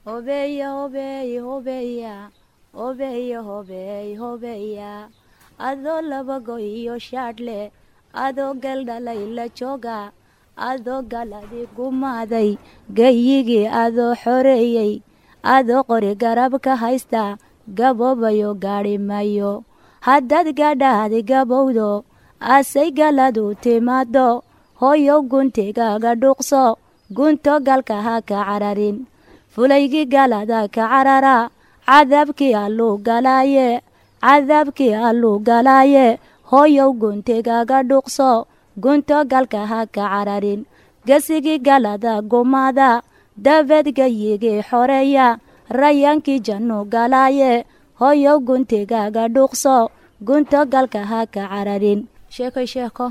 hobeya hobeey hobeya hobeya hobeey hobeya adoo labago iyo shaadhle adoo galdhalay la jooga adoo galadi gumaaday gayigii adoo xoreeyey adoo qori garab ka haysta gaboobayo gaadhi mayo haddaad gaadhaadi gabowdo asay galadu timaado hooyow guntigaaga dhuuqso gunto galka ha ka cararin fulaygii galada ka carara cadaabkii alluu galaaye cadaabkii alluu galaaye hooyow guntigaaga dhuuqso gunto galka ha ka cararin gesigii galada gumaada dabeed gayigii xoreeya rayaankii jannu galaaye hooyow guntigaaga dhuuqso gunto galka ha ka cararin sheekoy sheeko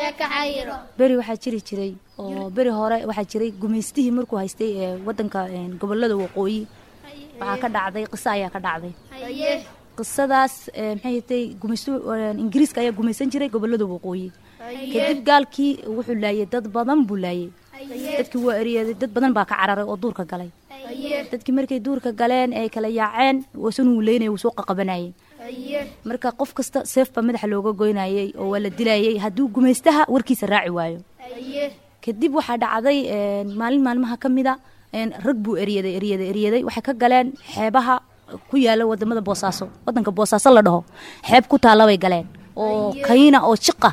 beri waxaa jiri jiray oo beri hore waxaa jiray gumaystihii markuu haystay ee wadanka gobolada waqooyi waxaa ka dhacday qiso ayaa ka dhacday qisadaas maxay tay gumaystu ingiriiska ayaa gumaysan jiray gobolada waqooyi kadib gaalkii wuxuu laayay dad badan buu laayay dadkii waa eryaday dad badan baa ka cararay oo duurka galay dadkii markay duurka galeen ay kala yaaceen wasan wuu leynaya wuu soo qaqabanayay marka qof kasta seef baa madaxa looga goynayay oo waa la dilayay hadduu gumaystaha warkiisa raaci waayo kadib waxaa dhacday maalin maalmaha ka mida rag buu eryaday eryaday eryaday waxay ka galeen xeebaha ku yaala wadamada boosaaso wadanka boosaaso la dhaho xeeb ku taalla bay galeen oo kayna oo jiqa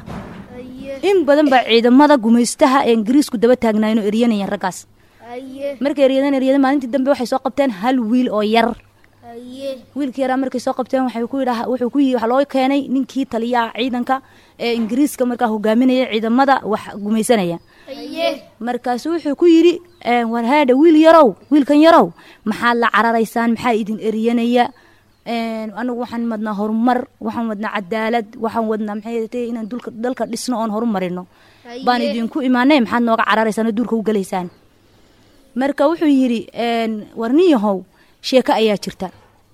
in badan baa ciidamada gumaystaha ee ingiriisku daba taagnaayeen oo eryanayeen raggaas markay eryadeen eryadeen maalintii dambe waxay soo qabteen hal wiil oo yar wiilkii yaraa markay soo qabteen waxay ku yidhaha wuxuu ku yii waxaa loo keenay ninkii taliyaha ciidanka ee ingiriiska markaa hogaaminaya ciidamada wax gumaysanaya markaasu wuxuu ku yidhi warhaadha wiil yarow wiilkan yarow maxaad la cararaysaan maxaa idin eryanaya anagu waxaan wadnaa horumar waxaan wadnaa cadaalad waxaan wadnaa maxay tahay inaan dulka dalka dhisno oon horumarino baan idinku imaanay maxaad nooga cararaysaan oo duurka u galaysaan marka wuxuu yidhi warniyahow sheeko ayaa jirta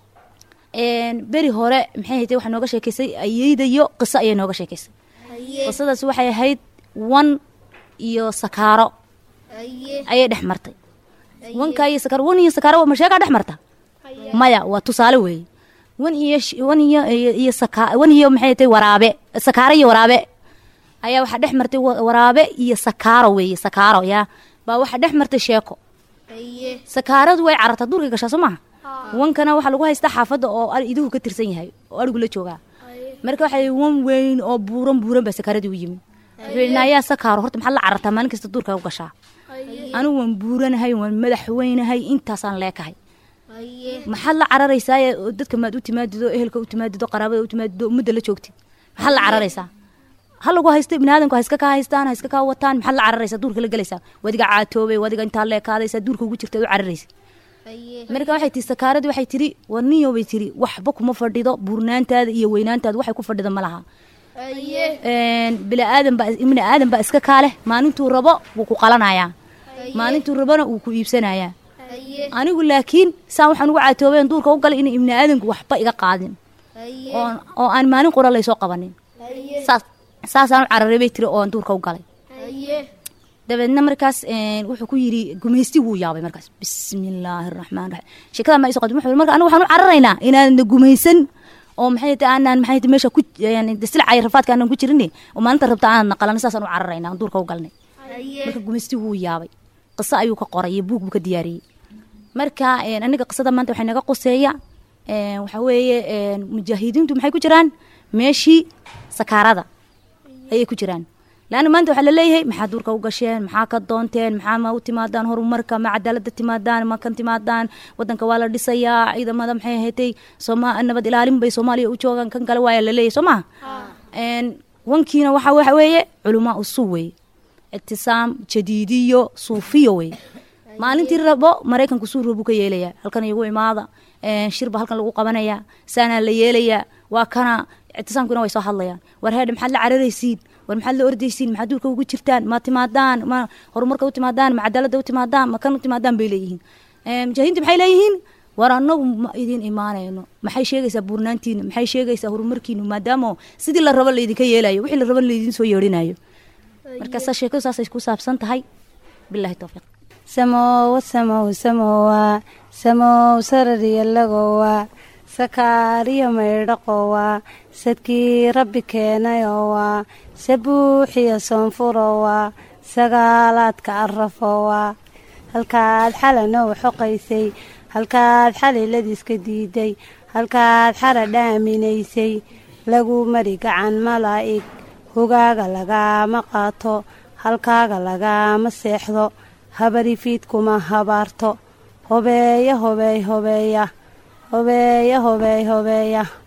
beri hore maxay tahay waxaa nooga sheekaysay ayeydayo qiso ayay nooga sheekaysay qisadaas waxay ahayd wan iyo sakaaro ayay dhex martay wankaa iyo sakaaro wan iyo sakaaro ma sheegaa dhex marta maya waa tusaale weeye wan iyo wan iyo iyo saka wan iyo maxay tahay waraabe sakaaro iyo waraabe ayaa waxaa dhex martay waraabe iyo sakaaro weeye sakaaro yaa baa waxaa dhex martay sheeko sakaaradu way carartaa duurkay gashaa soo maaha wankana waxaa lagu haystaa xaafadda oo iduhu ka tirsan yahay oo arigu la joogaa marka waxay wan weyn oo buuran buuran baa sakaaradii u yimi wuxuu ayaa sakaaro horta maxaad la carartaa maalin kasta duurka u gashaa anigu waan buuranahay waan madax weynahay intaasaan leekahay maxaad la cararaysaa dadka maad u timaadido ehelka u timaadido qaraabada u timaadido ummadda la joogtid maxaad la cararaysaa ha lagu haysto biniaadanku ha iska kaa haystaan ha iska kaa wataan maxaad la cararaysaa duurka la gelaysaa wadiga caatoobay wadiga intaa leekaadaysaa duurka ugu jirta u cararaysa marka waxay tii sakaaradii waxay tiri warniyo bay tiri waxba kuma fadhido buurnaantaada iyo weynaantaada waxay ku fadhida ma laha biniaadan baa ibni aadan baa iska kaaleh maalintuu rabo wuu ku qalanayaa maalintuu rabona wuu ku iibsanayaa anigu laakiin saan waxaan ugu caatoobeen duurka u galay ina ibni aadanku waxba iga qaadin oo aan maalin qura laysoo qabanin saas saasaan u cararay bay tiri oo aan duurka u galay dabeedna markaas wuxuu ku yidhi gumaysti wuu yaabay markaas bismillaahi araxmaan raxiim sheekada ma iso qadin wuxuu marka anigu waxaan u cararaynaa inaanna gumaysan oo maxay tahay aanaan maxay tahay meesha ku silcay rafaadka aanan ku jirin oo maalinta rabta aanan naqalan saasaan u cararaynaa duurka u galnay marka gumaysti wuu yaabay qiso ayuu ka qoray iyo buug buu ka diyaariyey marka aniga qisada maanta waxay naga qoseeya waxa weeye mujaahidiintu maxay ku jiraan meeshii sakaarada ayay ku jiraan laanna maanta waxaa laleeyahay maxaa duurka u gasheen maxaa ka doonteen maxaa ma u timaadaan horumarka ma cadaalada timaadaan ma kan timaadaan wadanka waa la dhisayaa ciidamada maxay ahaatay sooma nabad ilaalin bay soomaaliya u joogaan kan kale waaya laleeyahay soo maha wankiina waxa waxa weeye culumaa usuu weeye ictisaam jadiidiyo suufiyo weeye maalintii rabo maraykanku suuro buu ka yeelayaa halkan igu imaada shirba halkan lagu qabanaya saanaa la yeelayaa waa kana ictisaamkuna way soo hadlayaan war heedhe maxaad la cararaysiin war maxaad la ordaysiin maxaad duurka ugu jirtaan ma timaadaan ma horumarka u timaadaan ma cadaalada u timaadaan ma kan u timaadaan bay leeyihiin mujaahidiinta maxay leeyihiin war anagu ma idin imaanayno maxay sheegaysaa buurnaantiina maxay sheegaysaa horumarkiinu maadaama sidii la rabo laydinka yeelayo wixii la rabo laydin soo yeerinayo markaasa sheekadu saasay ku saabsan tahay bilahi towfiiq samoowa samow samowa samow sarariyalagowa sakaariyo maydhaqowa sadkii rabbi keenayowa sabuuxiyo soonfurowa sagaalaadka arafowa halkaad xalanow xoqaysay halkaad xaliladiiska diiday halkaad xara dhaaminaysay lagu mari gacan malaa'ig hogaaga lagaama qaato halkaaga lagaama seexdo habarifiidkuma habaarto hobeeya hobeey hobeeya hobeeya hobeey hobeeya